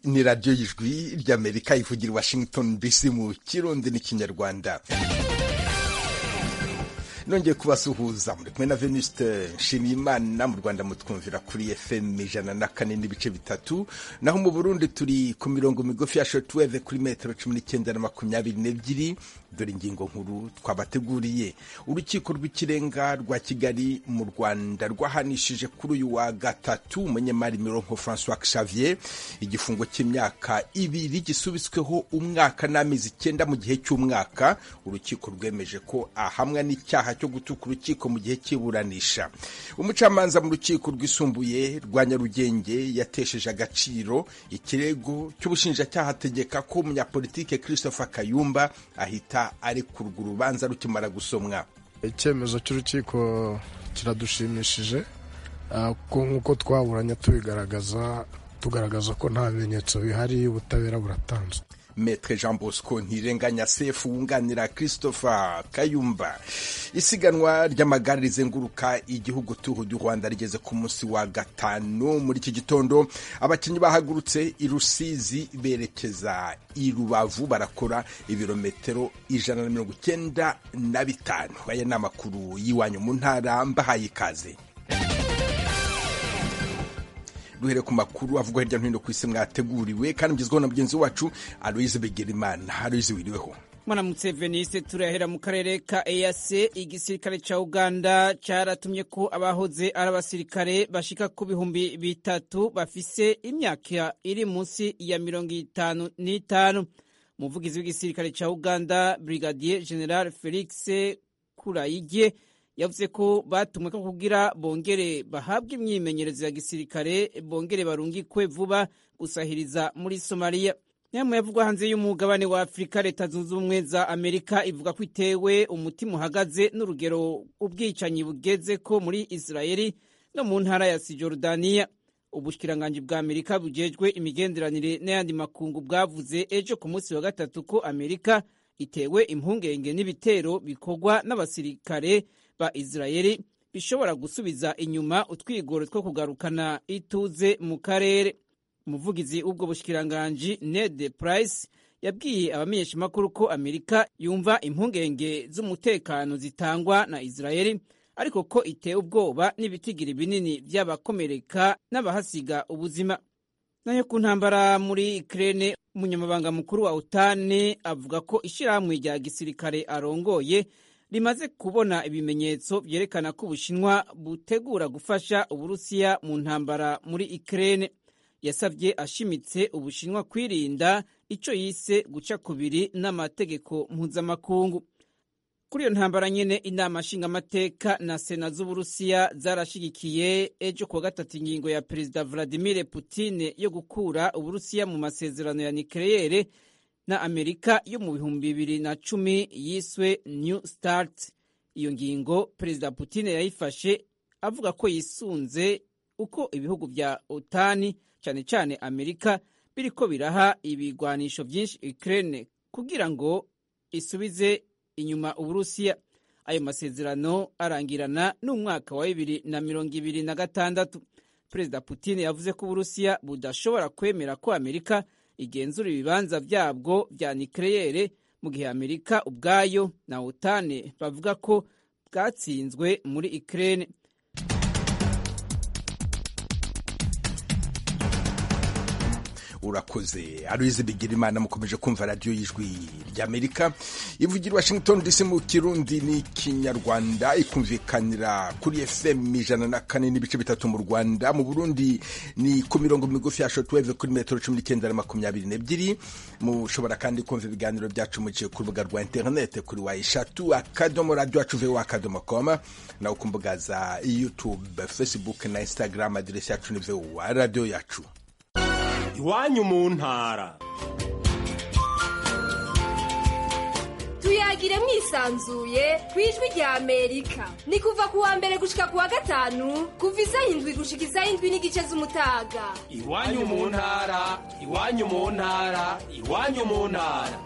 ni radiyo y'ijwi ry'amerika ivugira i washington dc mu kirundi n'ikinyarwanda nongeye kubasuhuza muri kumwe na venuste nshimiyimana mu rwanda mutwumvira kuri fm ijana na kane n'ibice bitatu naho mu burundi turi ku mirongo migufi ya shotweve kuri metero cumi n'icyenda na makumyabiri n'ebyiri dore ingingo nkuru twabateguriye urukiko rw'ikirenga rwa kigali mu rwanda rwahanishije kuri uyu wa gatatu umunyemari mironko francois xavier igifungo cy'imyaka ibiri gisubitsweho umwaka n'amezi icyenda mu gihe cy'umwaka urukiko rwemeje ko ahamwa n'icyaha cyo gutuka urukiko mu gihe cy'iburanisha umucamanza mu rukiko rwisumbuye rwa nyarugenge yatesheje agaciro ikirego cy'ubushinjacyaha ategeka ko umunyapolitike christopher kayumba ahita arekurwa urubanza rukimara gusomwa icyemezo cy'urukiko kiradushimishije nk'uko twaburanye tubigaragaza tugaragaza ko nta bimenyetso bihari ubutabera buratanzwe Metre Jean Bosco ntirenganya sefu wunganira Christopher Kayumba isiganwa ry'amagare rizenguruka igihugu tuhu du Rwanda rigeze ku munsi wa gatanu muri iki gitondo abakinnyi bahagurutse i Rusizi berekeza i Rubavu barakora ibirometero ijana na mirongo icyenda na bitanu aya ni amakuru y'iwanyu mu ntara mbahaye ikaze duhere ku makuru avugwa hirya no hino ku isi mwateguriwe kandi mugezweho na mugenzi wacu aloise begerimana aloise wiriweho mwaramutse venise turahera mu karere ka eyase igisirikare ca uganda caratumye ko abahoze ari abasirikare bashika ku bihumbi bitatu bafise imyaka iri munsi ya mirongo itanu n'itanu umuvugizi w'igisirikare ca uganda brigadier general felix kurayige yavuze ko batumwe ko kugira bongere bahabwe imyimenyerezo ya gisirikare bongere barungikwe vuba gusahiriza muri somaliya inama yavugwa hanze y'umugabane wa afurika leta zunze ubumwe za amerika ivuga ko itewe umutima uhagaze n'urugero ubwicanyi bugeze ko muri israeli no mu ntara ya sijorudaniya ubushyikiranganji bwa amerika bujejwe imigenderanire n'ayandi makungu bwavuze ejo ku munsi wa gatatu ko amerika itewe impungenge n'ibitero bikorwa n'abasirikare ba israeli bishobora gusubiza inyuma utwigoro two kugarukana ituze mu karere umuvugizi w'ubwo bushyikiranganji ned price yabwiye abamenyeshamakuru ko amerika yumva impungenge z'umutekano zitangwa na israeli ariko ko itewe ubwoba n'ibitigiri binini by'abakomereka n'abahasiga ubuzima nayo ku ntambara muri ikirere umunyamabanga mukuru wa utani avuga ko ishyirahamwe rya gisirikare arongoye rimaze kubona ibimenyetso byerekana ko ubushinwa butegura gufasha uburusiya mu ntambara muri ikirere yasabye ashimitse ubushinwa kwirinda icyo yise guca kubiri n'amategeko mpuzamakungu kuri iyo ntambara nyine inama nshingamateka na sena z'uburusiya zarashyigikiye ejo kuwa gatatu ingingo ya perezida vladimir putine yo gukura uburusiya mu masezerano ya nikereyere na amerika yo mu bihumbi bibiri na cumi yiswe new start iyo ngingo perezida putine yayifashe avuga ko yisunze uko ibihugu bya otani cyane cyane amerika biriko biraha ibigwanisho byinshi ukraine kugira ngo isubize inyuma uburusiya ayo masezerano arangirana n'umwaka wa bibiri na mirongo ibiri na gatandatu perezida putine yavuze ko uburusiya budashobora kwemera ko amerika igenzura ibibanza byabwo bya nikereyere mu gihe amerika ubwayo na otane bavuga ko bwatsinzwe muri ikirere urakoze aruzi bigira imana mukomeje kumva radiyo y'ijwi ry'amerika ivugira washington dc mu kirundi n'ikinyarwanda ikumvikanira kuri fm ijana na kane n'ibice bitatu mu rwanda mu burundi ni ku mirongo migufi ya shotweve kuri metero cumi n'icyenda na makumyabiri n'ebyiri mushobora kandi kumva ibiganiro byacu muciye ku rubuga rwa interinete kuri wa eshatu akadomo radiyo acu wa akadomo koma nawe ku mbuga za youtube facebook na instagram aderesi yacu ni wa radiyo yacu iwanyu mu ntara tuyagire mwisanzuye ku ijwi rya amerika ni kuva ku wa mbere gushika ku wa gatanu kuva isa indwi gushika isa indwi n'igice z'umutaga iwanyu mu ntara iwanyu mu ntara iwanyu mu ntara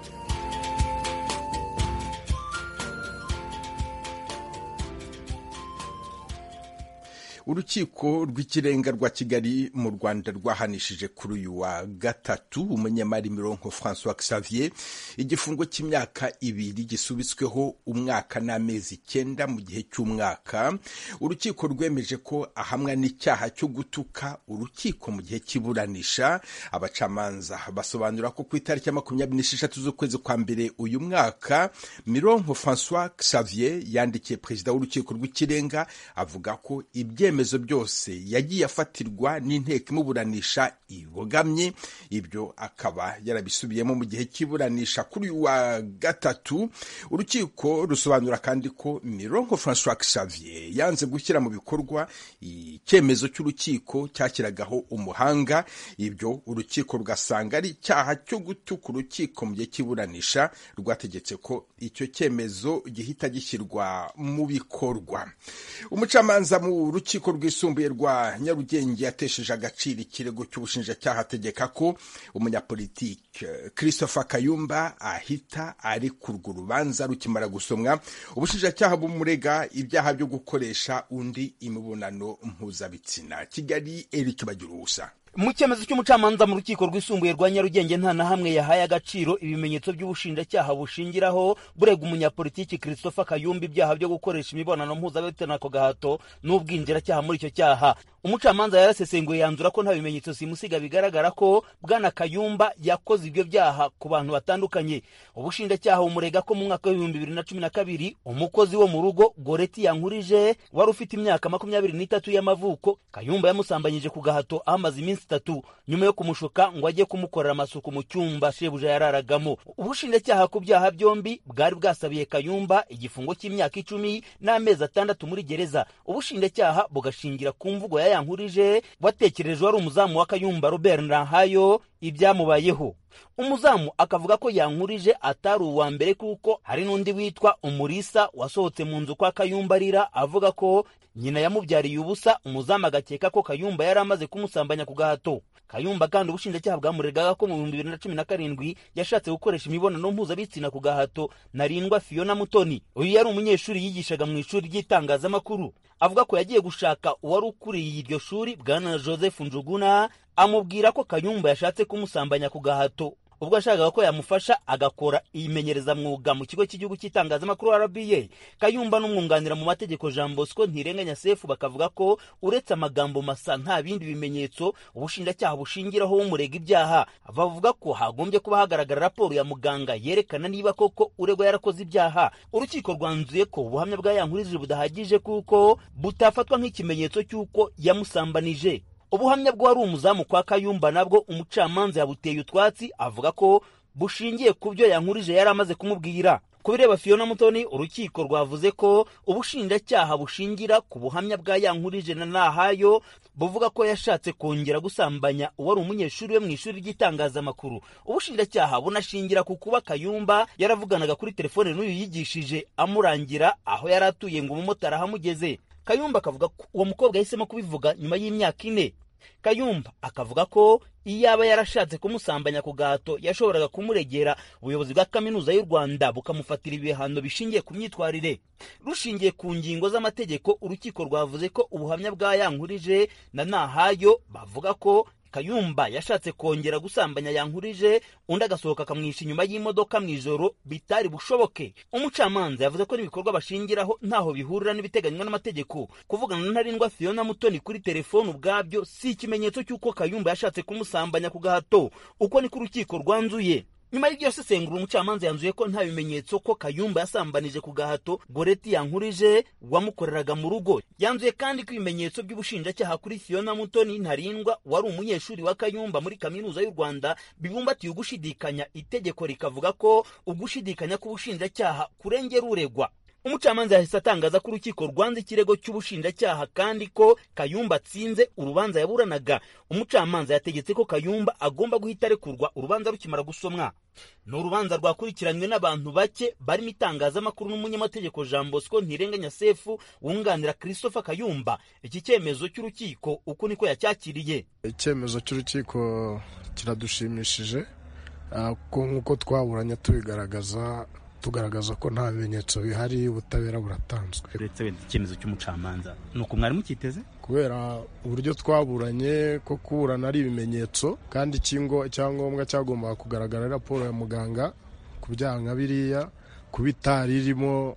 urukiko rw'ikirenga rwa kigali mu rwanda rwahanishije kuri uyu wa gatatu umunyamari mironko francois xavier igifungo cy'imyaka ibiri gisubitsweho umwaka n'amezi icyenda mu gihe cy'umwaka urukiko rwemeje ko ahamwa n'icyaha cyo gutuka urukiko mu gihe cy'iburanisha abacamanza basobanura ko ku itariki ya makumyabiri n'esheshatu z'ukwezi kwa mbere uyu mwaka mironko francois xavier yandikiye perezida w'urukiko rw'ikirenga avuga ko ibyemezo byose yagiye afatirwa n'inteko imuburanisha ibogamye ibyo akaba yarabisubiyemo mu gihe cy'iburanisha kuri uyu wa gatatu urukiko rusobanura kandi ko mironko francois xavier yanze gushyira mu bikorwa icyemezo cy'urukiko cyashyiragaho umuhanga ibyo urukiko rugasanga ari icyaha cyo gutuka urukiko mu gihe cy'iburanisha rwategetse ko icyo cyemezo gihita gishyirwa mu bikorwa umucamanza mu rukiko rwisumbuye rwa nyarugenge yatesheje agaciro ikirego cy'ubushinjacyaha ategeka ko umunyapolitike christopher kayumba ahita ari kurwa urubanza rukimara gusomwa ubushinjacyaha bumurega ibyaha byo gukoresha undi imibonano mpuzabitsina kigali eric bagira ubusa mu cyemezo cy'umucamanza mu rukiko rwisumbuye rwa nyarugenge nta na hamwe yahaye agaciro ibimenyetso by'ubushinjacyaha bushingiraho burega umunyapolitiki christopher kayumba ibyaha byo gukoresha imibonano mpuzabitsina ku gahato n'ubwinjiracyaha muri icyo cyaha umucamanza yarasesenguye yanzura ko nta bimenyetso simusiga bigaragara ko bwana kayumba yakoze ibyo byaha ku bantu batandukanye ubushinjacyaha bumurega ko mu mwaka w'ibihumbi bibiri na cumi na kabiri umukozi wo mu rugo goreti yankurije wari ufite imyaka makumyabiri n'itatu y'amavuko kayumba yamusambanyije ku gahato amaze iminsi itatu nyuma yo kumushuka ngo ajye kumukorera amasuku mu cyumba shebuja yararagamo ubushinjacyaha ku byaha byombi bwari bwasabiye kayumba igifungo cy'imyaka icumi n'amezi atandatu muri gereza ubushinjacyaha bugashingira ku mvugo yayankurije watekereje wari umuzamu wa kayumba robert nahayo ibyamubayeho umuzamu akavuga ko yankurije atari uwa mbere kuko hari n'undi witwa umurisa wasohotse mu nzu kwa kayumba arira avuga ko nyina yamubyariye ubusa umuzamu agakeka ko kayumba yari amaze kumusambanya ku gahato kayumba kandi ubushinjacyaha bwamuregaga ko mu bihumbi bibiri na cumi na karindwi yashatse gukoresha imibonano mpuzabitsina ku gahato narindwa fiona mutoni uyu yari umunyeshuri yigishaga mu ishuri ry'itangazamakuru avuga ko yagiye gushaka uwari ukuriye iryo shuri bwana joseph njuguna amubwira ko kayumba yashatse kumusambanya ku gahato ubwo yashakaga ko yamufasha agakora iyimenyerezamwuga mu kigo cy'igihugu cy'itangazamakuru rba kayumba n'umwunganira mu mategeko jean bosco ntirenganya sefu bakavuga ko uretse amagambo masa nta bindi bimenyetso ubushinjacyaha bushingiraho bumurega ibyaha bavuga ko hagombye kuba hagaragara raporo ya muganga yerekana niba koko uregwa yarakoze ibyaha urukiko rwanzuye ko ubuhamya bwa yankurije budahagije kuko butafatwa nk'ikimenyetso cy'uko yamusambanije ubuhamya bw'uwari umuzamu kwa kayumba nabwo umucamanza yabuteye utwatsi avuga ko bushingiye ku byo yankurije yari amaze kumubwira ku bireba fiona mutoni urukiko rwavuze ko ubushinjacyaha bushingira ku buhamya bwa yankurije na nahayo buvuga ko yashatse kongera gusambanya uwari umunyeshuri we mu ishuri ry'itangazamakuru ubushinjacyaha bunashingira ku kuba kayumba yaravuganaga kuri telefone n'uyu yigishije amurangira aho yari atuye ngo umumotari ahamugeze kayumba akavuga ko uwo mukobwa yahisemo kubivuga nyuma y'imyaka ine kayumba akavuga ko iyo aba yarashatse kumusambanya ku gahato yashoboraga kumuregera ubuyobozi bwa kaminuza y'u rwanda bukamufatira ibihano bishingiye ku myitwarire rushingiye ku ngingo z'amategeko urukiko rwavuze ko ubuhamya bwa yankurije na nahayo bavuga ko kayumba yashatse kongera gusambanya yankurije undi agasohoka akamwisha inyuma y'imodoka mu ijoro bitari bushoboke umucamanza yavuze ko n'ibikorwa bashingiraho ntaho bihurira n'ibiteganywa n'amategeko kuvugana na ntarindwa fiona mutoni kuri telefone ubwabyo si ikimenyetso cy'uko kayumba yashatse kumusambanya ku gahato uko niko urukiko rwanzuye nyuma y'iryo sesengura umucamanza yanzuye ko nta bimenyetso ko kayumba yasambanije ku gahato goreti yankurije wamukoreraga mu rugo yanzuye kandi ko ibimenyetso by'ubushinjacyaha kuri fiona mutoni ntarindwa wari umunyeshuri wa kayumba muri kaminuza y'u rwanda bibumbatiye ugushidikanya itegeko rikavuga ko ugushidikanya k'ubushinjacyaha kurengera uregwa umucamanza yahise atangaza ko urukiko rwanze ikirego cy'ubushinjacyaha kandi ko kayumba atsinze urubanza yaburanaga umucamanza yategetse ko kayumba agomba guhita arekurwa urubanza rukimara gusomwa ni urubanza rwakurikiranywe n'abantu bake barimo itangazamakuru n'umunyamategeko jean bosco ntirenganya sefu wunganira christopher kayumba iki cyemezo cy'urukiko uku niko yacyakiriye icyemezo cy'urukiko kiradushimishije nk'uko twaburanye tubigaragaza tugaragaza ko nta bimenyetso bihari ubutabera buratanzwe uretse wenda icyemezo cy'umucamanza ni uku mwari mukiteze kubera uburyo twaburanye ko kuburana ari ibimenyetso kandi ikingo icyangombwa cyagombaga kugaragara ari raporo ya muganga ku byaha nka biriya kuba itari irimo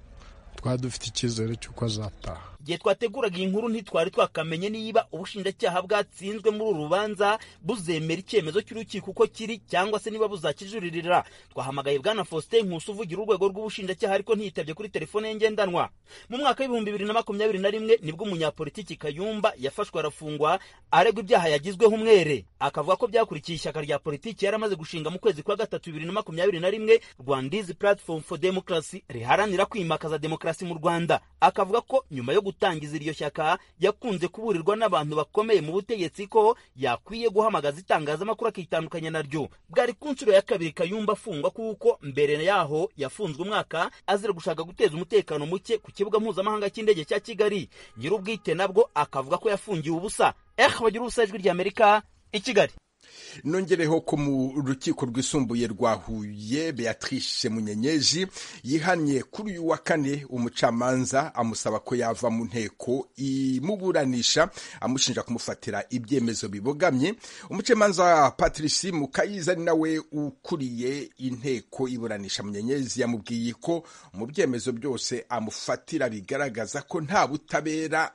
twari dufite icyizere cy'uko azataha igihe twateguraga iyi nkuru ntitwari twakamenye niba ubushinjacyaha bwatsinzwe muri uru rubanza buzemera icyemezo cy'urukiko uko kiri cyangwa se niba buzakijuririra twahamagaye bwana faustin nkusi uvugira urwego rw'ubushinjacyaha ariko ntiyitabye kuri telefone ye ngendanwa mu mwaka w'ibihumbi bibiri na makumyabiri na rimwe nibwo umunyapolitiki kayumba yafashwe arafungwa aregwa ibyaha yagizweho umwere akavuga ko byakurikiye ishyaka rya politiki yari amaze gushinga mu kwezi kwa gatatu bibiri na makumyabiri na rimwe rwandizi platform for democracy riharanira kwimakaza demokarasi mu rwanda akavuga ko nyuma yo gutangiza iryo shyaka yakunze kuburirwa n'abantu bakomeye mu butegetsi ko yakwiye guhamagaza itangazamakuru akitandukanya naryo bwari ku nshuro ya kabiri kayumba afungwa kuko mbere yaho yafunzwe umwaka azira gushaka guteza umutekano muke ku kibuga mpuzamahanga cy'indege cya kigali nyir'ubwite nabwo akavuga ko yafungiwe ubusa eh bagira ubusa ijwi ry'amerika i kigali nongereho ko mu rukiko rwisumbuye rwa huye beatrice munyenyeri yihannye kuri uyu wa kane umucamanza amusaba ko yava mu nteko imuburanisha amushinja kumufatira ibyemezo bibogamye umucamanza patrice mukayiza ari nawe ukuriye inteko iburanisha munyenyeri yamubwiye ko mu byemezo byose amufatira bigaragaza ko nta butabera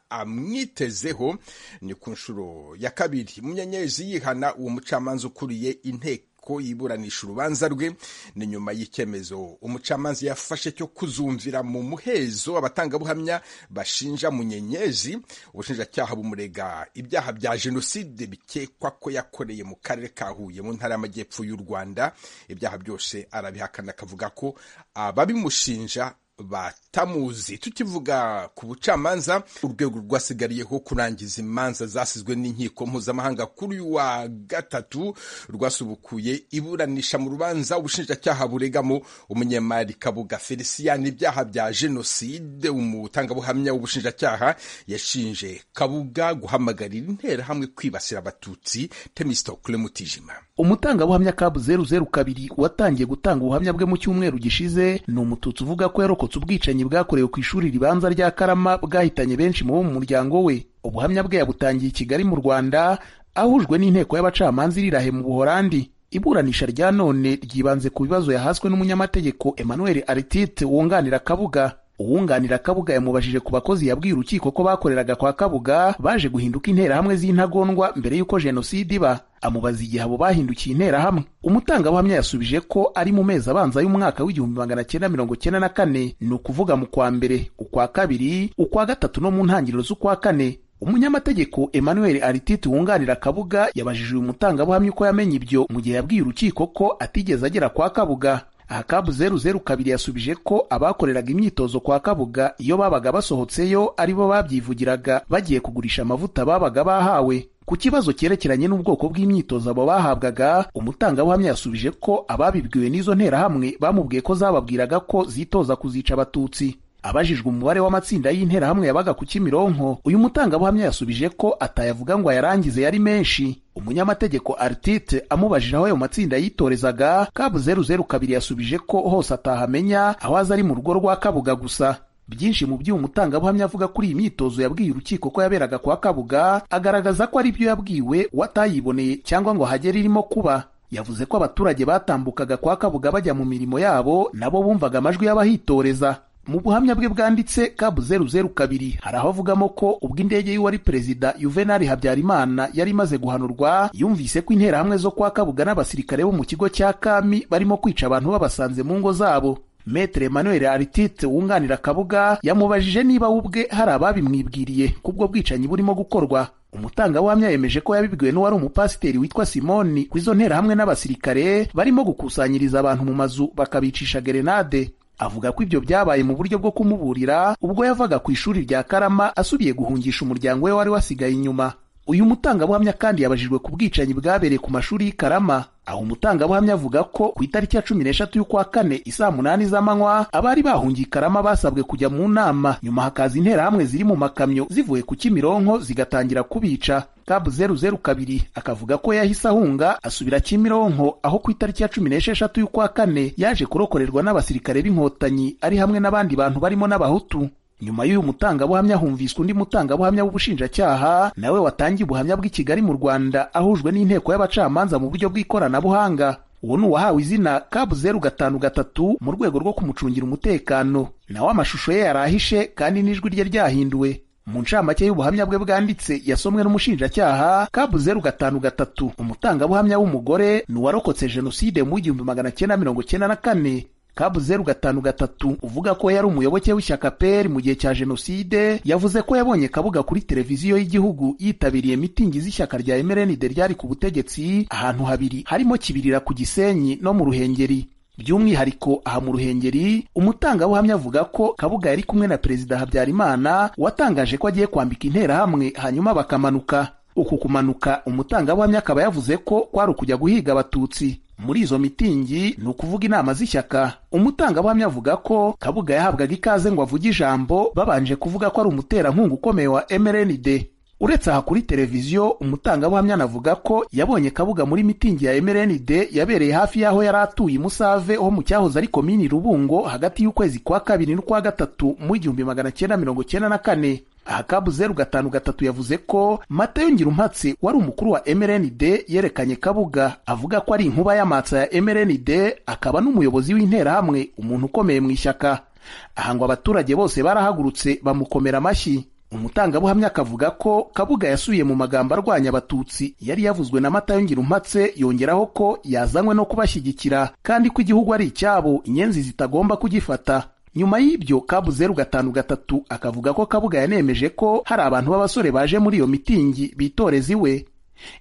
amwitezeho ni ku nshuro ya kabiri munyenyeri yihana uwo umucamanza ukuriye inteko yiburanisha urubanza rwe ni nyuma y'icyemezo umucamanza yafashe cyo kuzumvira mu muhezo abatangabuhamya bashinja munyenyezi ubushinjacyaha bumurega ibyaha bya jenoside bikekwa ko yakoreye mu karere ka huye mu ntara y'amajyepfo y'u rwanda ibyaha byose arabihakana akavuga ko ababimushinja batamuzi tukivuga ku bucamanza urwego rwasigariyeho kurangiza imanza zasizwe n'inkiko mpuzamahanga kuri uyu wa gatatu rwasubukuye iburanisha mu rubanza ubushinjacyaha buregamo umunyemari kabuga felicien ibyaha bya jenoside umutangabuhamya w'ubushinjacyaha yashinje kabuga guhamagarira interahamwe kwibasira abatutsi temistokle mutijima umutangabuhamya kabu zeru zeru kabiri watangiye gutanga ubuhamya bwe mu cyumweru gishize ni umututsi uvuga ko yarokotse ubwicanyi bwakorewe ku ishuri ribanza rya Karama bwahitanye benshi mu bo mu muryango we ubuhamya bwe yabutangiye i Kigali mu Rwanda ahujwe n'inteko y'abacamanza irirahe mu Buholandi iburanisha rya none ryibanze ku bibazo yahaswe n'umunyamategeko Emmanuel Artite wunganira Kabuga uwunganira Kabuga yamubajije ku bakozi yabwiye urukiko ko bakoreraga kwa Kabuga baje guhinduka interahamwe z'intagondwa mbere y'uko jenoside iba amubaza igihe abo bahindukiye interahamwe umutangabuhamya yasubije ko ari mu mezi abanza y'umwaka w'igihumbi magana cyenda mirongo cyenda na kane ni ukuvuga mu kwa mbere ukwa kabiri ukwa gatatu no mu ntangiriro z'ukwa kane umunyamategeko emmanuel arititi wunganira kabuga yabajije uyu mutangabuhamya uko yamenye ibyo mu gihe yabwiye urukiko ko atigeze agera kwa kabuga aha kabu zeru zeru kabiri yasubije ko abakoreraga imyitozo kwa kabuga iyo babaga basohotseyo aribo babyivugiraga bagiye kugurisha amavuta babaga bahawe ku kibazo cyerekeranye n'ubwoko bw'imyitozo abo bahabwaga umutangabuhamya yasubije ko ababibwiwe n'izo nterahamwe bamubwiye ko zababwiraga ko zitoza kuzica abatutsi abajijwe umubare w'amatsinda y'interahamwe yabaga ku kimironko uyu mutangabuhamya yasubije ko atayavuga ngo ayarangize yari menshi umunyamategeko artite amubajije aho ayo matsinda yitorezaga kabu zeru zeru kabiri yasubije ko hose atahamenya aho aza ari mu rugo rwa kabuga gusa byinshi mu by'uyu mutangabuhamya avuga kuri iyi myitozo yabwiye urukiko ko yaberaga kwa kabuga agaragaza ko ari byo yabwiwe watayiboneye cyangwa ngo hagere irimo kuba yavuze ko abaturage batambukaga kwa kabuga bajya mu mirimo yabo nabo bumvaga amajwi y'abahitoreza mu buhamya bwe bwanditse kabu zeru zeru kabiri hari aho avugamo ko ubwo indege y'uwari perezida yuvenali habyarimana yari imaze guhanurwa yumvise ko interahamwe zo kwa kabuga n'abasirikare bo mu kigo cya kami barimo kwica abantu babasanze mu ngo zabo metere emmanuel aritite wunganira kabuga yamubajije niba we ubwe hari ababimwibwiriye kubwo bwicanyi burimo gukorwa umutangabuhamya yemeje ko yabibwiwe n'uwari umupasiteri witwa simoni ku izo nterahamwe n'abasirikare barimo gukusanyiriza abantu mu mazu bakabicisha gerenade avuga ko ibyo byabaye mu buryo bwo kumuburira ubwo yavaga ku ishuri rya karama asubiye guhungisha umuryango we wari wasigaye inyuma uyu mutangabuhamya kandi yabajijwe ku bwicanyi bwabereye ku mashuri y'i Karama aho umutangabuhamya avuga ko ku itariki ya cumi n'eshatu y'ukwa kane isaa munani z'amanywa abari bahungiye i Karama basabwe kujya mu nama nyuma hakaza interahamwe ziri mu makamyo zivuye ku Kimironko zigatangira kubica kabu zeru zeru kabiri akavuga ko yahise ahunga asubira Kimironko aho ku itariki ya cumi n'esheshatu y'ukwa kane yaje kurokorerwa n'abasirikare b'inkotanyi ari hamwe n'abandi bantu barimo n'abahutu nyuma y'uyu mutangabuhamya humviswe undi mutangabuhamya w'ubushinjacyaha nawe watangiye ubuhamya bw'i Kigali mu Rwanda ahujwe n'inteko y'abacamanza mu buryo bw'ikoranabuhanga uwo ni uwahawe izina kabu zeru gatanu gatatu mu rwego rwo kumucungira umutekano nawe amashusho ye yarahishe kandi n'ijwi rye ryahinduwe mu ncamake y'ubuhamya bwe bwanditse yasomwe n'umushinjacyaha kabu zeru gatanu gatatu umutangabuhamya w'umugore ni uwarokotse jenoside mu igihumbi magana cyenda mirongo cyenda na kane kabu zeru gatanu gatatu uvuga ko yari umuyoboke w'ishyaka peri mu gihe cya jenoside yavuze ko yabonye kabuga kuri televiziyo y'igihugu yitabiriye mitingi z'ishyaka rya emerenide ryari ku butegetsi ahantu habiri harimo kibirira ku gisenyi no mu ruhengeri by'umwihariko aha mu ruhengeri umutangabuhamya avuga ko kabuga yari kumwe na perezida habyarimana watangaje ko agiye kwambika interahamwe hanyuma bakamanuka uku kumanuka umutangabuhamya akaba yavuze ko kwari ukujya guhiga abatutsi muri izo mitingi ni ukuvuga inama z'ishyaka umutangabuhamya avuga ko kabuga yahabwaga ikaze ngo avuge ijambo babanje kuvuga ko ari umuterankunga ukomeye wa mrnd uretse aha kuri televiziyo umutangabuhamya anavuga ko yabonye kabuga muri mitingi ya mrnd yabereye hafi y'aho yari atuye musave ho mu cyahoze ari komini rubungo hagati y'ukwezi kwa kabiri n'ukwa gatatu mu igihumbi magana cyenda mirongo cyenda na kane aha kabu zeru gatanu gatatu yavuze ko matayo ngirumpatse wari umukuru wa mrnd yerekanye kabuga avuga ko ari inkuba y'amatsa ya mrnd akaba n'umuyobozi w'interahamwe umuntu ukomeye mu ishyaka aha ngo abaturage bose barahagurutse bamukomera amashyi umutangabuhamya akavuga ko kabuga yasubiye mu magambo arwanya abatutsi yari yavuzwe na matayo ngirumpatse yongeraho ko yazanywe no kubashyigikira kandi ko igihugu ari icyabo inyenzi zitagomba kugifata nyuma y'ibyo kabu zeru gatanu gatatu akavuga ko kabuga yanemeje ko hari abantu b'abasore baje muri iyo mitingi bitoreza iwe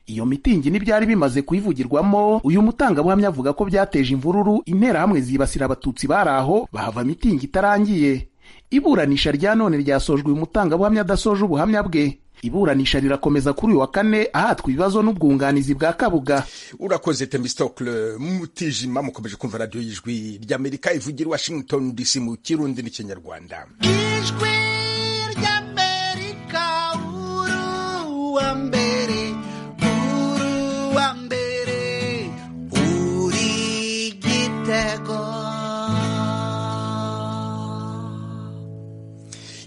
iyo mitingi n'ibyari bimaze kuyivugirwamo uyu mutangabuhamya avuga ko byateje imvururu interahamwe zibasira abatutsi bari aho bahava mitingi itarangiye iburanisha rya none ryasojwe uyu mutangabuhamya adasoje ubuhamya bwe iburanisha rirakomeza kuri uyu wa kane ahatwa ibibazo n'ubwunganizi bwa kabuga urakoze temistokle mutijima mukomeje kumva radiyo y'ijwi ry'amerika ivugira i washington dc mu kirundi n'ikinyarwanda ijwi ry'amerika uruwa mbere uruwa mbere uri gitego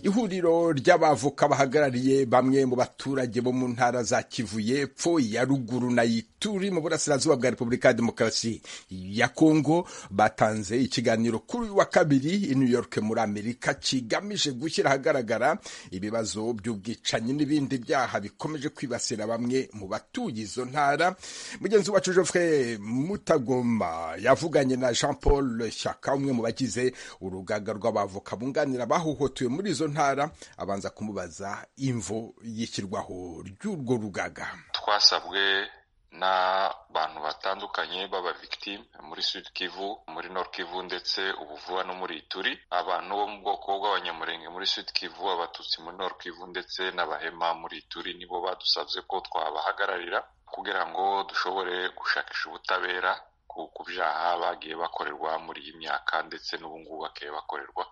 ihuriro ry'abavoka bahagarariye bamwe mu baturage bo mu ntara za kivu y'epfo ya ruguru na ituri mu burasirazuba bwa repubulika ya demokarasi ya kongo batanze ikiganiro kuri uyu wa kabiri i new york muri amerika kigamije gushyira ahagaragara ibibazo by'ubwicanyi n'ibindi byaha bikomeje kwibasira bamwe mu batuye izo ntara mugenzi wacu joffre mutagoma yavuganye na jean paul shyaka umwe mu bagize urugaga rw'abavoka bunganira bahohotewe muri izo ntara abanza kumubaza imvo y'ishyirwaho ry'urwo rugaga twasabwe n'abantu batandukanye b'abavictime muri sud kivu muri nord kivu ndetse ubuvuba no muri ituri abantu bo mu bwoko bw'abanyamurenge muri sud kivu abatutsi muri nord kivu ndetse n'abahema muri ituri nibo badusabye ko twabahagararira kugira ngo dushobore gushakisha ubutabera ku byaha bagiye bakorerwa muri iyi myaka ndetse n'ubungubu bagiye bakorerwa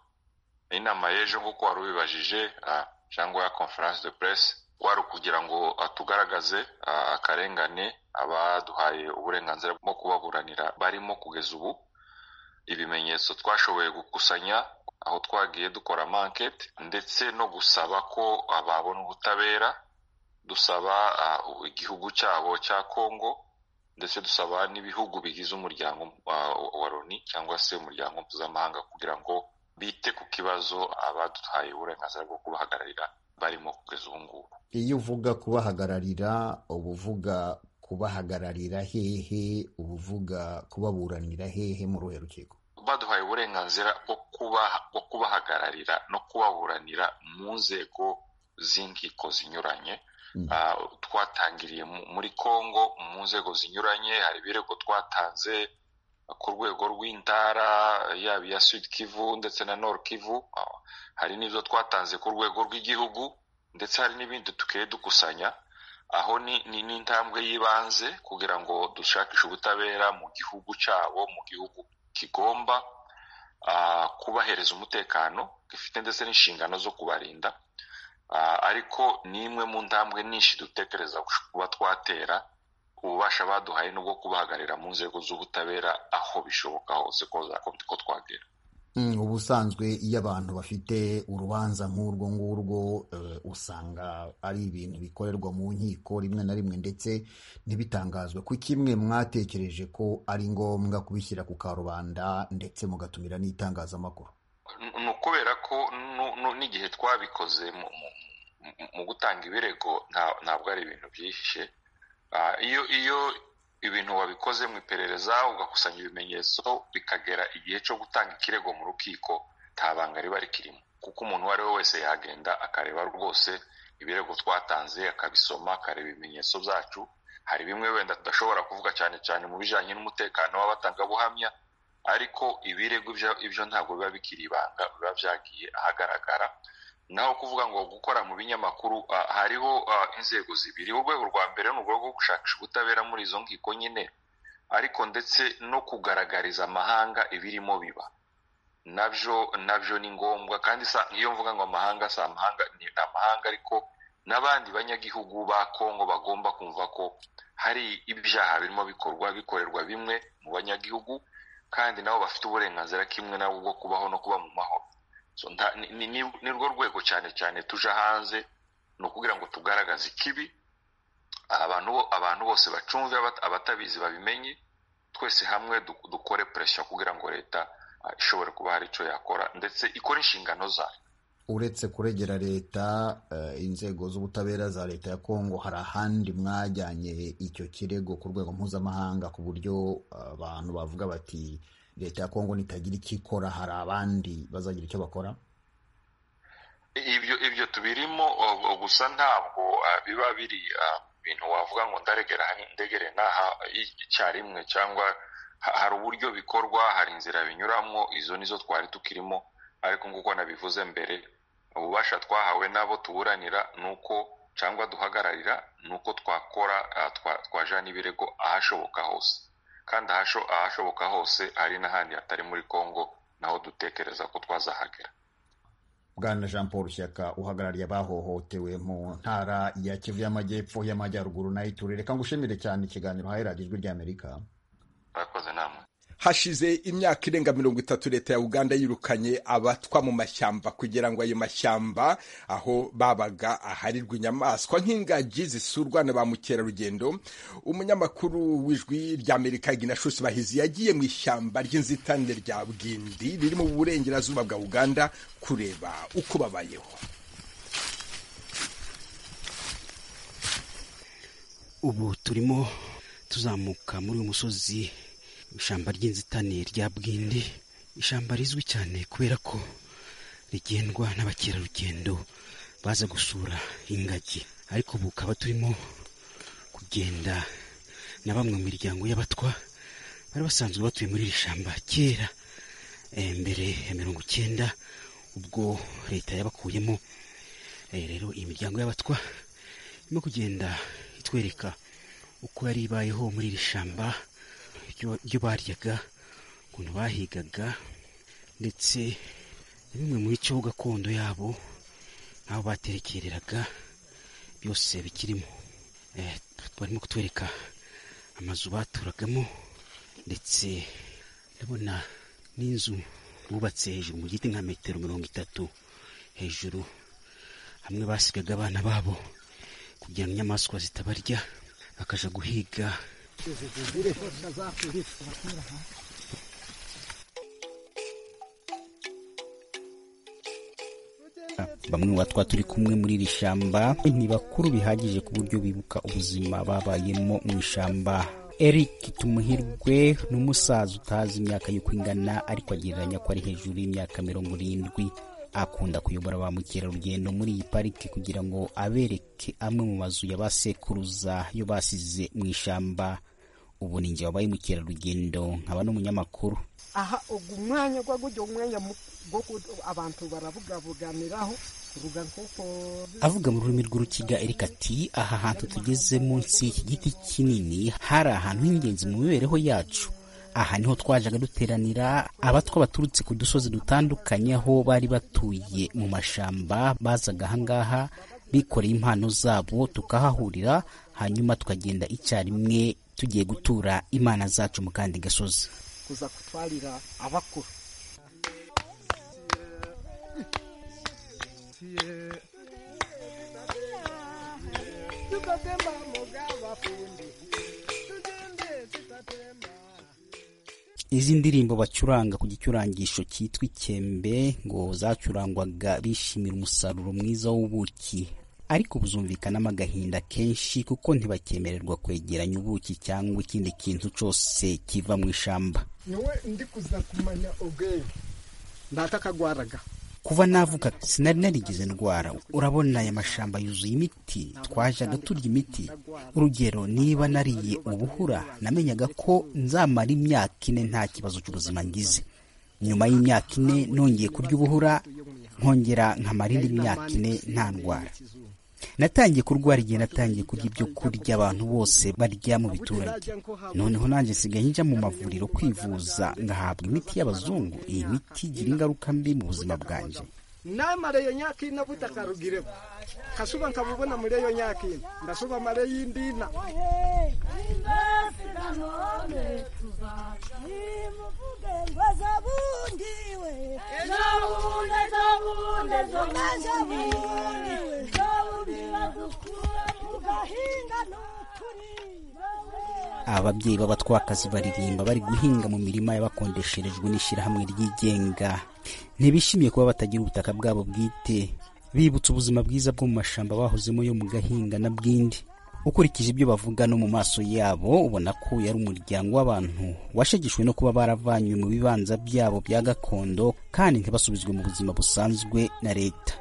inama y'ejo nk'uko wari ubibajije cyangwa ya conference de presse wari ukugira ngo tugaragaze akarengane abaduhaye uburenganzira bwo kubaburanira barimo kugeza ubu ibimenyetso twashoboye gukusanya aho twagiye dukora mankete ndetse no gusaba ko babona ubutabera dusaba igihugu cyabo cya congo ndetse dusaba n'ibihugu bigize umuryango wa loni cyangwa se umuryango mpuzamahanga kugira ngo bite ku kibazo abaduhaye uburenganzira bwo kubahagararira barimo kugeza ubu ngubu iyo uvuga kubahagararira uba uvuga kubahagararira hehe uba uvuga kubaburanira hehe mu ruhe rukiko baduhaye uburenganzira bwo kubahagararira no kubaburanira mu nzego z'inkiko zinyuranye twatangiriye muri congo mu nzego zinyuranye hari ibirego twatanze ku rwego rw'intara yaba iya sud kivu ndetse na nord kivu hari n'ibyo twatanze ku rwego rw'igihugu ndetse hari n'ibindi tukiye dukusanya aho ni n'intambwe y'ibanze kugira ngo dushakishe ubutabera mu gihugu cyabo mu gihugu kigomba kubahereza umutekano gifite ndetse n'inshingano zo kubarinda ariko ni imwe mu ntambwe nyinshi dutekereza kuba twatera ububasha baduhaye n'ubwo kubahagararira mu nzego z'ubutabera aho bishoboka hose ko twagera ubusanzwe iyo abantu bafite urubanza nk'urwo ngurwo usanga ari ibintu bikorerwa mu nkiko rimwe na rimwe ndetse ntibitangazwe ku kimwe mwatekereje ko ari ngombwa kubishyira ku karubanda ndetse mugatumira n'itangazamakuru ni ukubera ko n'igihe twabikoze mu gutanga ibirego ntabwo ari ibintu byihishe iyo iyo ibintu wabikoze mu iperereza ugakusanya ibimenyetso bikagera igihe cyo gutanga ikirego mu rukiko nta banga riba rikirimo kuko umuntu uwo ari we wese yagenda akareba rwose ibirego twatanze akabisoma akareba ibimenyetso byacu hari bimwe wenda tudashobora kuvuga cyane cyane mu bijyanye n'umutekano w'abatangabuhamya ariko ibirego ibyo ntabwo biba bikiri ibanga biba byagiye ahagaragara naho kuvuga ngo gukora mu binyamakuru hariho inzego zibiri urwego rwa mbere ni urwego rwo gushakisha ubutabera muri izo nkiko nyine ariko ndetse no kugaragariza amahanga ibirimo biba nabyo nabyo ni ngombwa kandi iyo mvuga ngo amahanga si amahanga ni amahanga ariko n'abandi banyagihugu ba kongo bagomba kumva ko hari ibyaha birimo bikorwa bikorerwa bimwe mu banyagihugu kandi nabo bafite uburenganzira kimwe nabo bwo kubaho no kuba mu mahoro ni rwo rwego cyane cyane tuje hanze ni ukugira ngo tugaragaze ikibi abantu bose bacumve abatabizi babimenye twese hamwe dukore presiyo kugira ngo leta ishobore kuba hari icyo yakora ndetse ikore inshingano zayo uretse kuregera leta inzego z'ubutabera za leta ya kongo hari ahandi mwajyanye icyo kirego ku rwego mpuzamahanga ku buryo abantu bavuga bati leta ya kongo nitagira icyo ikora hari abandi bazagira icyo bakora ibyo ibyo tubirimo gusa ntabwo biba biri ibintu wavuga ngo ndaregera ndegere n'aha icyarimwe cyangwa hari uburyo bikorwa hari inzira binyuramo izo nizo twari tukirimo ariko nk'uko nabivuze mbere ububasha twahawe n'abo tuburanira ni uko cyangwa duhagararira ni uko twakora twajana ibirego ahashoboka hose kandi ahashoboka hose hari n'ahandi hatari muri congo naho dutekereza ko twazahagera bwana jean paul shyaka uhagarariye abahohotewe mu ntara ya kivu y'amajyepfo y'amajyaruguru nayo iture reka ngushimire cyane ikiganiro uhaye radiyo ijwi ry'amerika murakoze namwe hashize imyaka irenga mirongo itatu leta ya uganda yirukanye abatwa mu mashyamba kugira ngo ayo mashyamba aho babaga aharirwa inyamaswa nk'ingagi zisurwa na ba mukerarugendo umunyamakuru w'ijwi ry'amerika ginashusi bahizi yagiye mu ishyamba ry'inzitane rya bwindi riri mu burengerazuba bwa uganda kureba uko babayeho ubu turimo tuzamuka muri uyu musozi ishyamba ry'inzitane rya bwindi ishyamba rizwi cyane kubera ko rigendwa n'abakerarugendo baza gusura ingagi ariko ubu ukaba turimo kugenda na bamwe mu miryango y'abatwa bari basanzwe batuye muri iri shyamba kera mbere ya mirongo icyenda ubwo leta yabakuyemo rero iyi miryango y'abatwa irimo kugenda itwereka uko yari ibayeho muri iri shyamba ibyo baryaga ukuntu bahigaga ndetse na bimwe mu bice gakondo yabo n'aho baterekereraga byose bikirimo barimo kutwereka amazu baturagamo ndetse ndabona n'inzu bubatse hejuru mu giti nka metero mirongo itatu hejuru hamwe basigaga abana babo kugira ngo inyamaswa zitabarya bakajya guhiga bamwe mu batwa turi kumwe muri iri shyamba ni bakuru bihagije ku buryo bibuka ubuzima babayemo mu ishyamba eric tumuhirwe ni umusaza utazi imyaka y'uko ingana ariko agereranya ko ari hejuru y'imyaka mirongo irindwi akunda kuyobora ba mukerarugendo muri iyi pariki kugira ngo abereke amwe mu mazu ya ba sekuruza yo basize mu ishyamba ubu ni njye wabaye mukerarugendo nkaba n'umunyamakuru aha ubwo umwanya gwa gujya umwanya go abantu barabugabuganiraho ruga nk'uko avuga mu rurimi rw'urukiga erika ati aha hantu tugeze munsi y'iki giti kinini hari ahantu h'ingenzi mu mibereho yacu aha niho twajaga duteranira abatwa baturutse ku dusozi dutandukanye aho bari batuye mu mashamba bazaga ahangaha bikoreye impano zabo tukahahurira hanyuma tukagenda icyarimwe tugiye gutura imana zacu mu kandi gasozi kuza kutwarira abakuru izi ndirimbo bacuranga ku gicurangisho cyitwa ikembe ngo zacurangwaga bishimira umusaruro mwiza w'ubuki ariko buzumvikanamo agahinda kenshi kuko ntibakemererwa kwegeranya ubuki cyangwa ikindi kintu cyose kiva mu ishamba niwe ndi kuza kumanya ubwenge ndatakagwaraga kuva navuka sinari narigeze ndwara urabona aya mashamba yuzuye imiti twajaga turya imiti urugero niba nariye ubuhura namenyaga ko nzamara imyaka ine nta kibazo cy'ubuzima ngize nyuma y'imyaka ine nongeye kurya ubuhura nkongera nkamara indi myaka ine nta ndwara natangiye kurwara igihe natangiye kurya ibyo kurya abantu bose barya mu biturage noneho nanjye nsigaye njya mu mavuriro kwivuza ngahabwa imiti y'abazungu iyi miti igira ingaruka mbi mu buzima bwanjye namara iyo myaka ine butakarugireho kashuba nkabubona muri iyo myaka ine ndashuba mare y'indina ababyeyi b'abatwakazi baririmba bari guhinga mu mirima y'abakondesherejwe n'ishyirahamwe ryigenga ntibishimiye kuba batagira ubutaka bwabo bwite bibutse ubuzima bwiza bwo mu mashamba bahozemo yo mu gahinga na bwindi ukurikije ibyo bavuga no mu maso yabo ubona ko yari umuryango w'abantu washegeshwe no kuba baravanywe mu bibanza byabo bya gakondo kandi ntibasubizwe mu buzima busanzwe na leta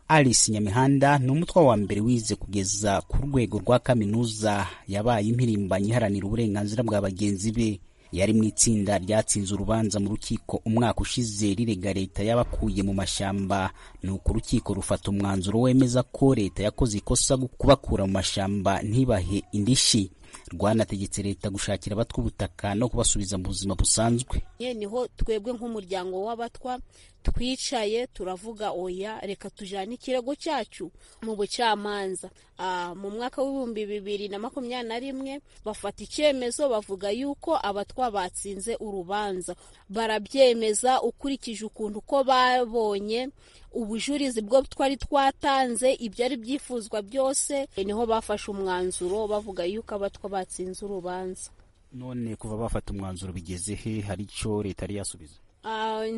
alice nyamihanda ni umutwa wa mbere wize kugeza ku rwego rwa kaminuza yabaye impirimbanyi iharanira uburenganzira bwa bagenzi be yari mu itsinda ryatsinze urubanza mu rukiko umwaka ushize rirega leta y'abakuye mu mashyamba ni uko urukiko rufata umwanzuro wemeza ko leta yakoze ikosa kubakura mu mashyamba ntibahe indishyi rwanategetse leta gushakira abatwa ubutaka no kubasubiza mu buzima busanzwe niho twebwe nk'umuryango w'abatwa twicaye turavuga oya reka tujyane ikirego cyacu mu bucamanza mu mwaka w'ibihumbi bibiri na makumyabiri na rimwe bafata icyemezo bavuga yuko abatwa batsinze urubanza barabyemeza ukurikije ukuntu uko babonye ubujurizi bwo twari twatanze ibyari byifuzwa byose niho bafashe umwanzuro bavuga yuko abatwa batsinze urubanza none kuva bafata umwanzuro bigeze he hari icyo leta yari yasubiza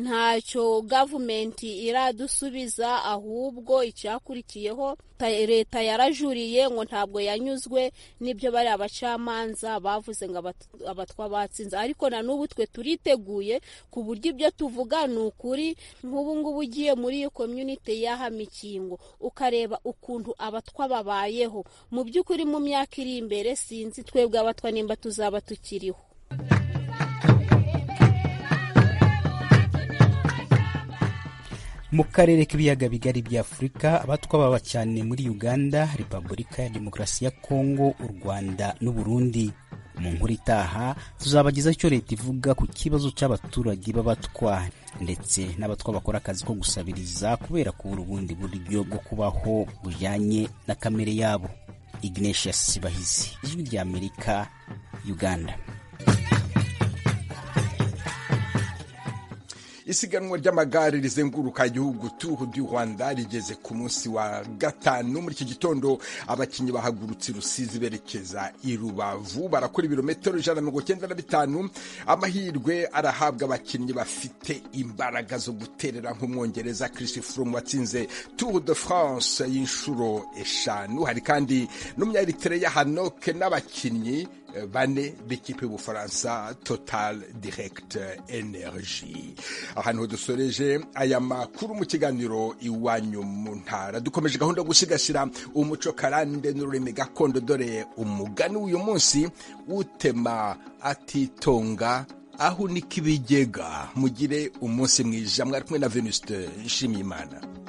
ntacyo gavumenti iradusubiza ahubwo icyakurikiyeho leta yarajuriye ngo ntabwo yanyuzwe n'ibyo bari abacamanza bavuze ngo abatwa batsinze ariko na n'ubu twe turiteguye ku buryo ibyo tuvuga ni ukuri nk'ubu ngubu ugiye muri iyo komyunite y'ahamikingo ukareba ukuntu abatwa babayeho mu by'ukuri mu myaka iri imbere sinzi twebwe abatwa nimba tuzaba tukiriho mu karere k'ibiyaga bigari bya afurika abatwa baba cyane muri uganda repubulika ya demokarasi ya kongo u rwanda n'uburundi mu nkuru itaha tuzabagezaho icyo leta ivuga ku kibazo cy'abaturage b'abatwa ndetse n'abatwa bakora akazi ko gusabiriza kubera kubura ubundi buryo bwo kubaho bujyanye na kamere yabo ignatius bahizi ijwi rya amerika uganda isiganwa ry'amagare rizenguruka igihugu tuhu du rwanda rigeze ku munsi wa gatanu muri iki gitondo abakinnyi bahagurutse rusizi berekeza i rubavu barakora ibirometero ijana na mirongo icyenda na bitanu amahirwe arahabwa abakinnyi bafite imbaraga zo guterera nk'umwongereza chris froome watsinze tour de france y'inshuro eshanu hari kandi n'umunyayeritere ya hanoke n'abakinnyi bane b'ikipe y'ubufaransa total direct energy ahantu dusoreje aya makuru mu kiganiro iwanyu mu ntara dukomeje gahunda yo gusigasira umuco karande n'ururimi gakondo dore umugani w'uyu munsi utema atitonga aho unika ibigega mugire umunsi mwiza mwari kumwe na venuste nshimiyimana